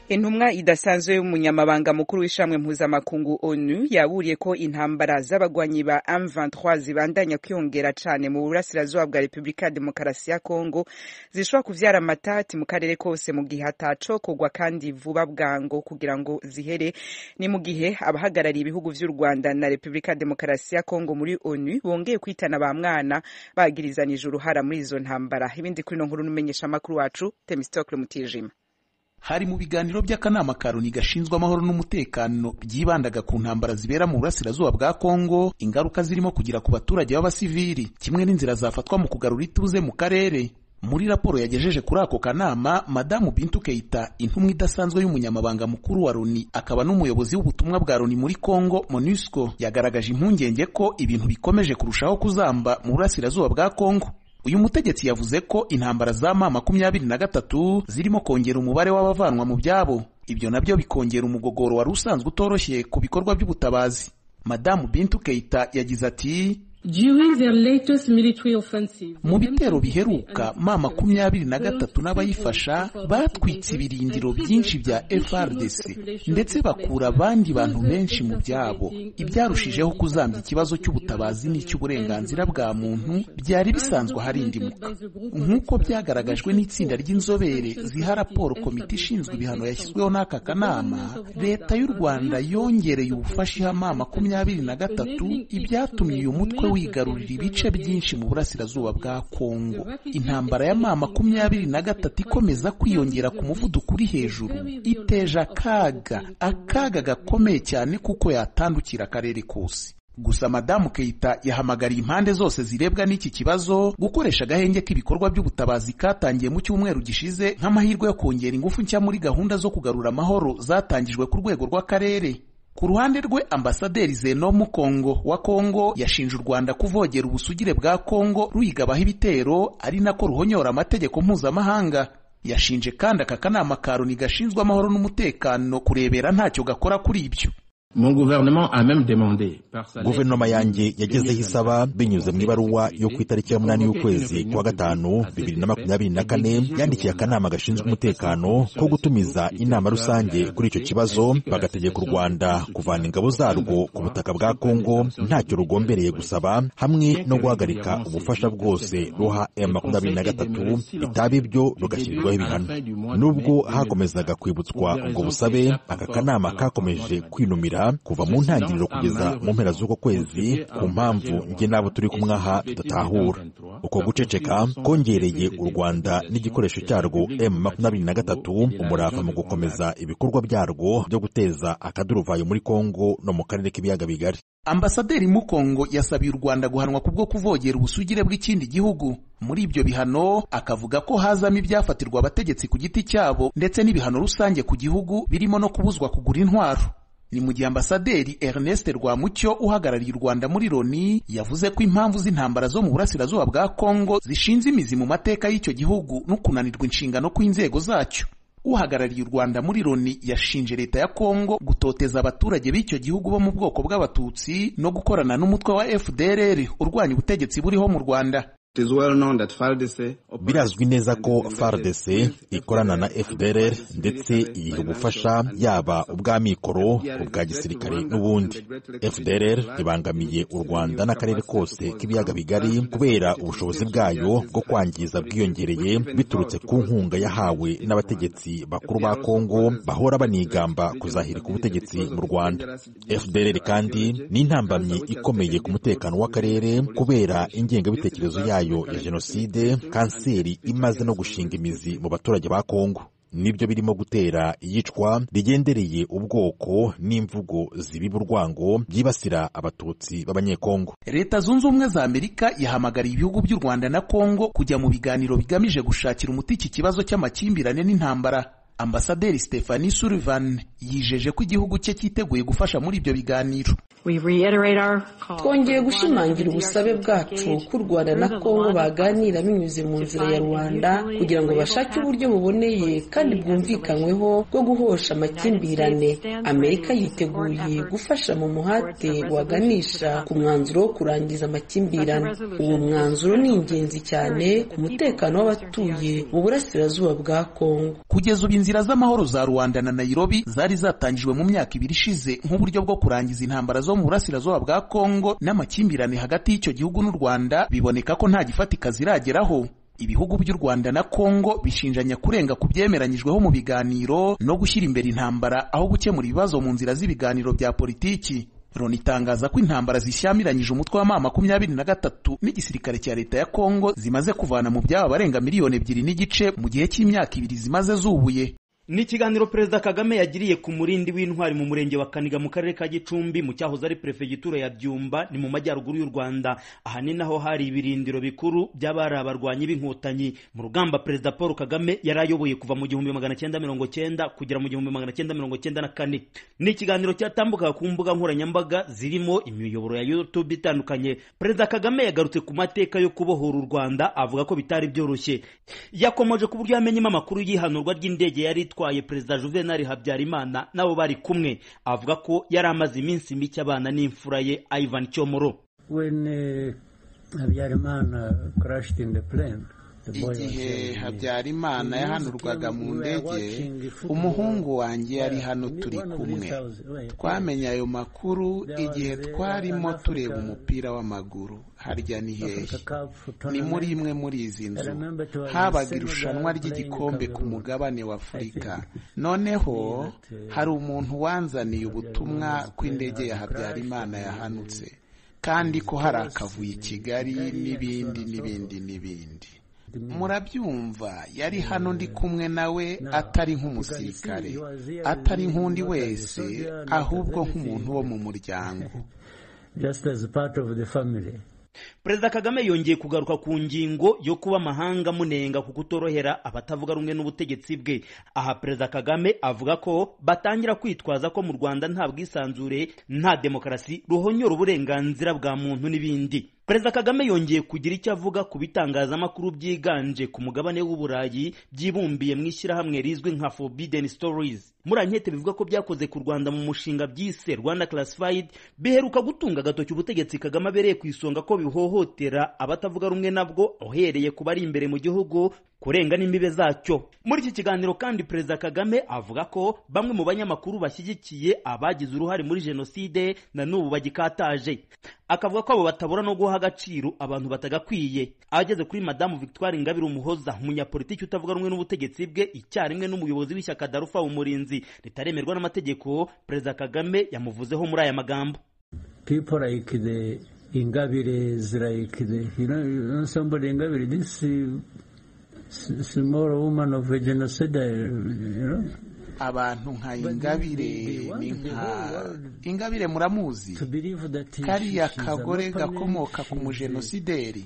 intumwa idasanzwe y'umunyamabanga mukuru w'ishamwe mpuzamakungu onu yaburiye ko intambara z'abagwanyi ba M23 zibandanya kwiyongera cyane mu burasirazuba bwa Repubulika ya Demokarasi ya Kongo zishobora kuvyara amatati mu karere kose mu gihe hataco kugwa kandi vuba bwango kugira ngo zihere ni mu gihe abahagarariye ibihugu vy'u Rwanda na Repubulika ya Demokarasi ya Kongo muri onu bongeye kwitana ba mwana bagirizanije uruhara muri izo ntambara ibindi kuri no nkuru n'umenyesha makuru wacu Temistocle Mutijima hari mu biganiro by'akanama ka loni gashinzwe amahoro n'umutekano byibandaga ku ntambara zibera mu burasirazuba bwa kongo ingaruka zirimo kugira ku baturage b'abasivili kimwe n'inzira zafatwa mu kugarura ituze mu karere muri raporo yagejeje kuri ako kanama madamu bintu keita intumwa idasanzwe y'umunyamabanga mukuru wa loni akaba n'umuyobozi w'ubutumwa bwa loni muri congo monusco yagaragaje impungenge ko ibintu bikomeje kurushaho kuzamba mu burasirazuba bwa kongo uyu mutegetsi yavuze ko intambara za ma makumyabiri na gatatu zirimo kongera umubare w'abavanwa mu byabo ibyo nabyo bikongera umugogoro wari usanzwe utoroshye ku bikorwa by'ubutabazi madamu bintu keita yagize ati mu bitero biheruka ma makumyabiri na gatatu n'abayifasha batwitse ibirindiro byinshi bya FRDC ndetse bakura abandi bantu benshi mu byabo ibyarushijeho kuzambya ikibazo cy'ubutabazi n'icy'uburenganzira bwa muntu byari bisanzwe harindimuka nk'uko byagaragajwe n'itsinda ry'inzobere ziha raporo komite ishinzwe ibihano yashyizweho n'aka kanama leta y'u Rwanda yongereye ubufasha iha ma makumyabiri na gatatu ibyatumye uyu mutwe wigarurira ibice byinshi mu burasirazuba bwa Kongo intambara ya ma makumyabiri na gatatu ikomeza kwiyongera ku muvuduko uri hejuru iteje akaga akaga gakomeye cyane kuko yatandukira akarere kose gusa madamu keita yahamagariye impande zose zirebwa n'iki kibazo gukoresha agahenge k'ibikorwa by'ubutabazi katangiye mu cyumweru gishize nk'amahirwe yo kongera ingufu nshya muri gahunda zo kugarura amahoro zatangijwe ku rwego rw'akarere ku ruhande rwe ambasaderi zenomu kongo wa kongo yashinje u rwanda kuvogera ubusugire bwa kongo ruyigabaho ibitero ari nako ruhonyora amategeko mpuzamahanga yashinje kandi aka kanama ka loni gashinzwe amahoro n'umutekano kurebera ntacyo gakora kuri ibyo guverinoma yanjye yagezeho isaba binyuze mu ibaruwa yo ku itariki ya munani y'ukwezi kwa gatanu bibiri na makumyabiri na kane yandikiye akanama gashinzwe umutekano ko gutumiza inama rusange kuri icyo kibazo bagategeka u rwanda kuvana ingabo zarwo ku butaka bwa kongo ntacyo rugombereye gusaba hamwe no guhagarika ubufasha bwose ruha m makumyabiri na gatatu bitaba ibyo rugashyirirwaho ibihano nubwo hakomezaga kwibutswa ubwo busabe aka kanama kakomeje kwinumira kuva mu ntangiriro kugeza mu mpera z'uko kwezi ku mpamvu nge n'abo turi kumwe aha tudatahura uko guceceka kongereye u rwanda n'igikoresho cyarwo m makumyabiri na gatatu umurava mu gukomeza ibikorwa byarwo byo guteza akaduruvayo muri kongo no mu karere k'ibiyaga bigari ambasaderi mukongo yasabiye u rwanda guhanwa kubwo kuvogera ubusugire bw'ikindi gihugu muri ibyo bihano akavuga ko hazamo ibyafatirwa abategetsi ku giti cyabo ndetse n'ibihano rusange ku gihugu birimo no kubuzwa kugura intwaro ni mu gihe ambasaderi Ernest Rwamucyo uhagarariye u Rwanda muri Loni yavuze ko impamvu z'intambara zo mu burasirazuba bwa Kongo zishinze imizi mu mateka y'icyo gihugu no kunanirwa inshingano kw'inzego zacyo uhagarariye u Rwanda muri Loni yashinje leta ya Kongo gutoteza abaturage b'icyo gihugu bo mu bwoko bw'abatutsi no gukorana n'umutwe wa FDLR urwanya ubutegetsi buriho mu Rwanda birazwi neza ko FARDC ikorana na FDLR ndetse iyiha ubufasha yaba ubw'amikoro ubwa gisirikare n'ubundi FDLR ibangamiye u Rwanda n'akarere kose k'ibiyaga bigari kubera ubushobozi bwayo bwo kwangiza bwiyongereye biturutse ku nkunga yahawe n'abategetsi bakuru ba Kongo bahora banigamba kuzahirika ubutegetsi mu Rwanda FDLR kandi ni intambamyi ikomeye ku mutekano w'akarere kubera ingengabitekerezo yayo ya jenoside kanseri imaze no gushinga imizi mu baturage ba Kongo nibyo birimo gutera iyicwa rigendereye ubwoko n'imvugo zibiba urwango byibasira abatutsi b'abanyekongo leta zunze ubumwe za amerika yahamagariye ibihugu by'u rwanda na kongo kujya mu biganiro bigamije gushakira umuti iki kibazo cy'amakimbirane n'intambara ambasaderi stephanie sullivan yijeje ko igihugu cye cyiteguye gufasha muri ibyo biganiro twongeye gushimangira ubusabe bwacu ko u rwanda na kongo baganira binyuze mu nzira ya rubanda kugira ngo bashake uburyo buboneye kandi bwumvikanyweho bwo guhosha amakimbirane amerika yiteguye gufasha mu muhate waganisha ku mwanzuro wo kurangiza amakimbirane uwo mwanzuro ni ingenzi cyane ku mutekano w'abatuye mu burasirazuba bwa kongo kugeza ubu inzira z'amahoro za rwanda na nairobi zari zatangijwe mu myaka ibiri ishize nk'uburyo bwo kurangiza intambara zo mu burasirazuba bwa kongo n'amakimbirane hagati y'icyo gihugu n'u rwanda biboneka ko nta gifatika zirageraho ibihugu by'u rwanda na kongo bishinjanya kurenga ku byemeranyijweho mu biganiro no gushyira imbere intambara aho gukemura ibibazo mu nzira z'ibiganiro bya politiki loni itangaza ko intambara zishyamiranyije umutwe w'amama makumyabiri na gatatu n'igisirikare cya leta ya kongo zimaze kuvana mu byabo abarenga miliyoni ebyiri n'igice mu gihe cy'imyaka ibiri zimaze zubuye ni ikiganiro perezida kagame yagiriye ku murindi w'intwari mu murenge wa kaniga mu karere ka gicumbi mu cyahoze ari perefegitura ya byumba ni mu majyaruguru y'u rwanda ahanini aho hari ibirindiro bikuru by'abari abarwanyi b'inkotanyi mu rugamba perezida paul kagame yari ayoboye kuva mu gihumbi magana cyenda mirongo cyenda kugera mu gihumbi magana cyenda mirongo cyenda na kane ni ikiganiro cyatambukaga ku mbuga nkoranyambaga zirimo imiyoboro ya youtube itandukanye perezida kagame yagarutse ku mateka yo kubohora u rwanda avuga ko bitari byoroshye yakomoje ku buryo yamenyemo amakuru y'ihanurwa ry'indege yari itwaye perezida juvenali habyarimana nabo bari kumwe avuga ko yari amaze iminsi mike abana n'imfura ye ivan cyomoro igihe habyarimana yahanurwaga mu ndege umuhungu wanjye yari hano turi kumwe twamenye ayo makuru igihe twarimo tureba umupira w'amaguru harya ni hehe ni muri imwe muri izi nzu habaga irushanwa ry'igikombe ku mugabane wa afurika noneho hari umuntu wanzaniye ubutumwa ko indege ya habyarimana yahanutse kandi ko hari akavuye i kigali n'ibindi n'ibindi n'ibindi murabyumva yari hano ndi kumwe nawe atari nk'umusirikare atari nk'undi wese ahubwo nk'umuntu wo mu muryango perezida kagame yongeye kugaruka ku ngingo yo kuba amahanga munenga ku kutorohera abatavuga rumwe n'ubutegetsi bwe aha perezida kagame avuga ko batangira kwitwaza ko mu rwanda nta bwisanzure nta demokarasi ruhonyora uburenganzira bwa muntu n'ibindi perezida kagame yongeye kugira icyo avuga ku bitangazamakuru byiganje ku mugabane w'uburayi byibumbiye mu ishyirahamwe rizwi nka forbidden stories muri ankete bivuga ko byakoze ku rwanda mu mushinga byise rwanda classified biheruka gutunga agatoki ubutegetsi kagame abereye ku isonga ko bihohotera abatavuga rumwe nabwo uhereye ku bari imbere mu gihugu kurenga n'imbibe zacyo muri iki kiganiro kandi perezida kagame avuga ko bamwe mu banyamakuru bashyigikiye abagize uruhare muri jenoside na n'ubu bagikataje akavuga ko abo batabura no guha agaciro abantu batagakwiye ageze kuri madamu victoire ingabire umuhoza umunyapolitiki utavuga rumwe n'ubutegetsi bwe icyarimwe n'umuyobozi w'ishyaka darufa umurinzi ritaremerwa n'amategeko perezida kagame yamuvuzeho muri aya magambo ingabire zirayikide you know, you know somebody ingabire this small woman of a genocide you know abantu nka ingabire ni nka ingabire muramuzi kariya kagore gakomoka ku mujenosideri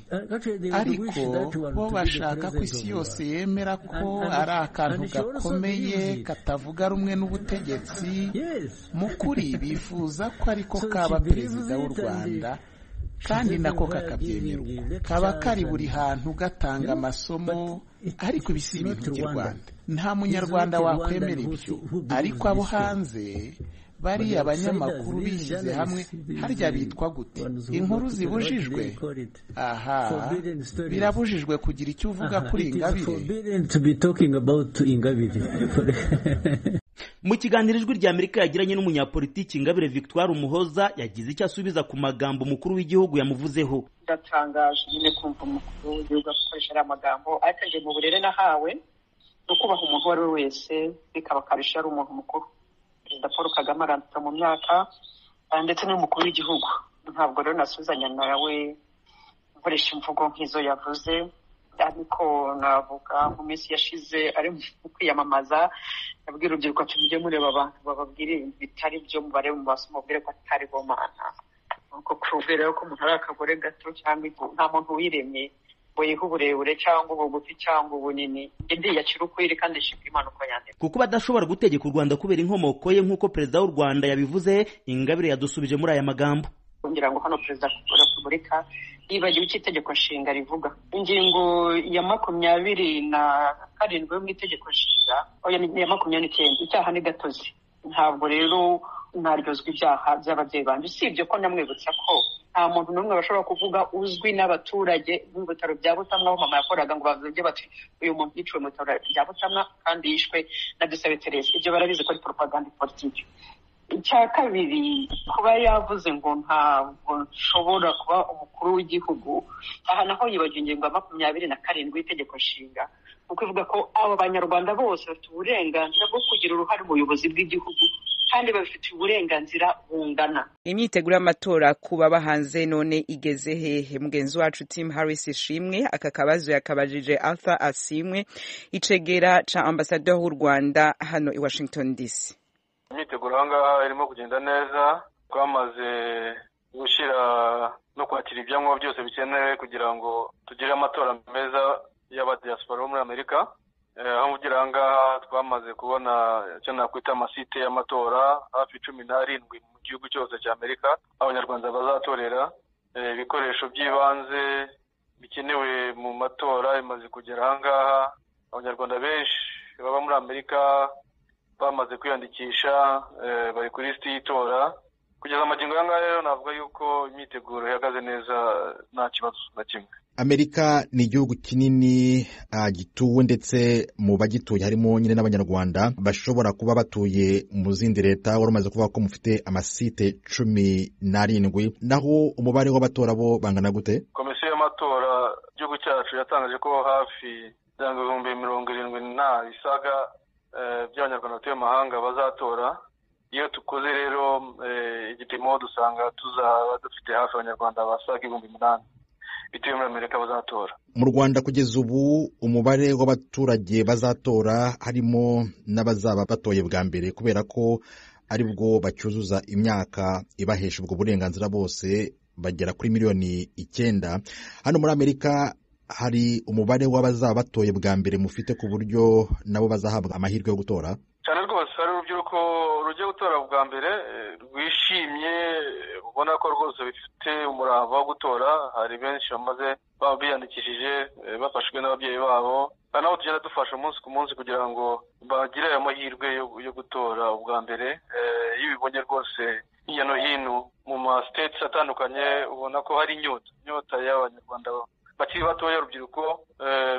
ariko bo bashaka ko isi yose yemera ko ari akantu gakomeye katavuga rumwe n'ubutegetsi mu kuri bifuza ko ariko kaba perezida w'u rwanda kandi nako kakabyemerwa kaba kari buri hantu gatanga amasomo ariko ibi si ibintu by'u rwanda nta munyarwanda wakwemera ibyo ariko abo hanze bariya abanyamakuru bishyize hamwe harya bitwa gute inkuru zibujijwe aha birabujijwe kugira icyo uvuga kuri ingabire mu kiganiro ijwi rya amerika yagiranye n'umunyapolitiki ingabire victoire umuhoza yagize icyo asubiza ku magambo umukuru w'igihugu yamuvuzeho ndatangaje nyine kumva umukuru w'igihugu akoresha ariya magambo ariko mu burere nahawe no kubaha umuntu uwo ari we wese bikaba akarusha ari umuntu mukuru perezida paul kagame arandika mu myaka ndetse n'umukuru w'igihugu ntabwo rero nasuzanya nawe nkoresha imvugo nk'izo yavuze ariko navuga mu minsi yashize ari mu kwiyamamaza yabwira urubyiruko ati mujye mureba abantu bababwire bitari byo mubare mu maso mubwire ko atari bo mana nuko kubwira ko umuntu ari akagore gato cyangwa nta muntu wiremye buyiha uburebure cyangwa ubugufi cyangwa ubunini indi yacira ukwiri kandi ishimira impanuka yandika kuko badashobora gutegeka u rwanda kubera inkomoko ye nk'uko perezida w'u rwanda yabivuze ingabire yadusubije muri aya magambo kugira ngo hano perezida wa repubulika yibagiwe icyo itegeko nshinga rivuga ingingo ya makumyabiri na karindwi yo mu itegeko nshinga oya ni iya makumyabiri n'icyenda icyaha ni gatozi ntabwo rero naryozwa ibyaha by'ababyeyi banjye usibye ko namwibutsa ko nta muntu n'umwe bashobora kuvuga uzwi n'abaturage mu bitaro bya butamwa aho mama yakoraga ngo bavuge bati uyu muntu yiciwe mu bitaro bya butamwa kandi yishwe na dusabe teresi ibyo barabizi ko ari poropaganda politiki icya kabiri kuba yavuze ngo ntabwo nshobora kuba umukuru w'igihugu aha naho yibagiwe ingingo ya makumyabiri na karindwi y'itegeko nshinga kuko ivuga ko abo banyarwanda bose bafite uburenganzira bwo kugira uruhare mu buyobozi bw'igihugu kandi babifitiye uburenganzira bungana imyiteguro y'amatora kuba bahanze none igeze hehe mugenzi wacu tim harris ishimwe aka kabazo yakabajije arthur asimwe icegera ca ambasaderi w'u rwanda hano i washington dc imyiteguro aha ngaha irimo kugenda neza twamaze gushyira no kwakira ibyangombwa byose bikenewe kugira ngo tugire amatora meza y'abadiyasipora bo muri amerika aho mvugira aha ngaha twamaze kubona icyo nakwita amasite y'amatora hafi cumi n'arindwi mu gihugu cyose cya amerika aho abanyarwanda bazatorera ibikoresho by'ibanze bikenewe mu matora bimaze kugera aha ngaha abanyarwanda benshi baba muri amerika bamaze kwiyandikisha bari kuri lisiti y'itora kugeza amagingo aya ngaya rero navuga yuko imyiteguro ihagaze neza nta kibazo na kimwe amerika ni igihugu kinini gituwe ndetse mu bagituye harimo nyine n'abanyarwanda bashobora kuba batuye mu zindi leta wari umaze kuvuga ko mufite amasite cumi n'arindwi naho umubare w'abatora bo bangana gute komisiyo y'amatora igihugu cyacu yatangaje ko hafi ibihumbi mirongo irindwi nta bisaga by'abanyarwanda batuye amahanga bazatora iyo tukoze rero igipimo dusanga tuzaba dufite hafi abanyarwanda basaga ibihumbi umunani bitewe muri amerika bazatora mu rwanda kugeza ubu umubare w'abaturage bazatora harimo n'abazaba batoye bwa mbere kubera ko ari bwo bacyuzuza imyaka ibahesha ubwo burenganzira bose bagera kuri miliyoni icyenda hano muri amerika hari umubare w'abazaba batoye bwa mbere mufite ku buryo nabo bazahabwa amahirwe yo gutora cyane rwose hari urubyiruko rujya gutora bwa mbere rwishimye ubona ko rwose bifite umurava wo gutora hari benshi bamaze baba biyandikishije bafashwe n'ababyeyi babo kandi nabo tugenda dufasha umunsi ku munsi kugira ngo bagire ayo mahirwe yo gutora ubwa mbere iyo ubibonye rwose hirya no hino mu masiteti atandukanye ubona ko hari inyota inyota y'abanyarwanda bakiri batoya urubyiruko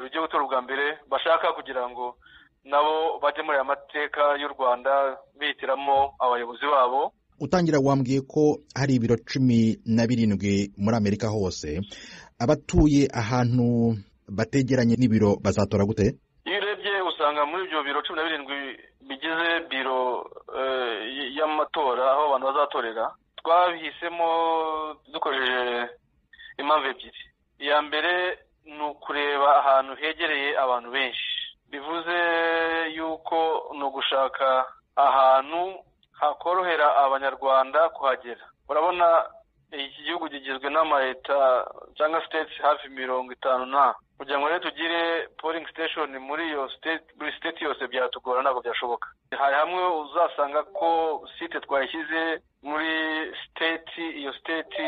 rugiye gutora ubwa mbere bashaka kugira ngo nabo bajye muri aya mateka y'u rwanda bihitiramo abayobozi babo utangira wambwiye ko hari ibiro cumi na birindwi muri amerika hose abatuye ahantu bategeranye n'ibiro bazatora gute iyo urebye usanga muri ibyo biro cumi na birindwi bigize biro y'amatora aho abantu bazatorera twabihisemo dukoresheje impamvu ebyiri iya mbere ni ukureba ahantu hegereye abantu benshi bivuze yuko ni ugushaka ahantu hakorohera abanyarwanda kuhagera urabona iki gihugu kigizwe n'amaleta cyangwa siteti hafi mirongo itanu nta kugira ngo rero tugire polingi siteshoni muri iyo buri siteti yose byatugora ntabwo byashoboka hari hamwe uzasanga ko site twayishyize muri siteti iyo siteti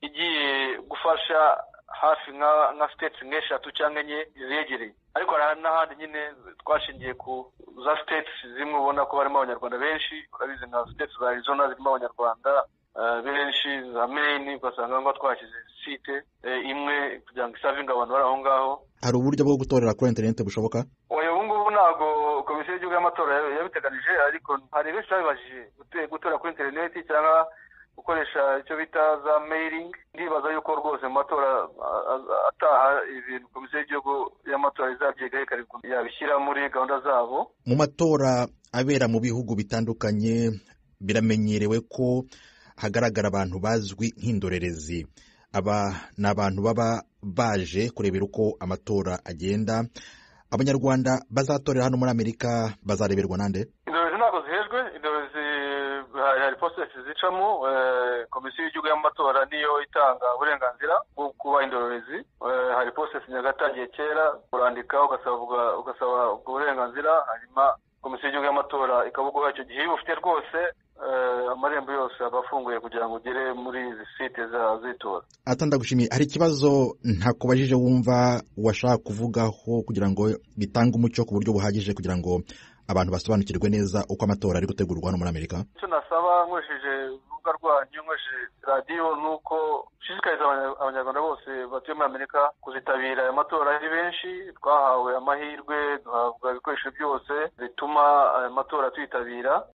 igiye gufasha hafi nka siteti nk'eshatu cyangwa enye zegereye ariko hari n'ahandi nyine twashingiye ku za siteti zimwe ubona ko harimo abanyarwanda benshi urabizi nka siteti za arizona zirimo abanyarwanda benshi za meyini ugasanga aho ngaho twashyize site imwe kugira ngo isavinge abantu bari aho ngaho hari uburyo bwo gutorera kuri interineti bushoboka ubu ngubu ntabwo komisiyo y'igihugu y'amatora yabiteganije ariko hari benshi babibajije gutora kuri interineti cyangwa gukoresha icyo bita za meyiringi ndibaza yuko rwose mu matora ataha ibintu komisiyo y'igihugu y'amatora izabyigaho yabishyira muri gahunda zabo mu matora abera mu bihugu bitandukanye biramenyerewe ko hagaragara abantu bazwi nk'indorerezi aba ni abantu baba baje kurebera uko amatora agenda abanyarwanda bazatorera hano muri amerika bazareberwa nande indorerezi ntabwo zihejwe indorerezi hari posesi zicamo komisiyo y'igihugu y'amatora niyo itanga uburenganzira bwo kuba indorerezi hari posesi nyagatangiye kera urandika ugasaba ubwo burenganzira hanyuma komisiyo y'igihugu y'amatora ikabuguha icyo gihe iyo ubufite rwose amarembo yose aba afunguye kugira ngo ugere muri izi site z'itora atandagushimiye hari ikibazo ntakubajije wumva washaka kuvugaho kugira ngo bitange umucyo ku buryo buhagije kugira ngo abantu basobanukirwe neza uko amatora ari gutegurwa hano muri amerika icyo nasaba nkoresheje urubuga rwanyu nkoresheje radiyo ni uko dushishikariza abanyarwanda bose batuye muri amerika kuzitabira aya matora ari benshi twahawe amahirwe duhabwa ibikoresho byose bituma aya matora tuyitabira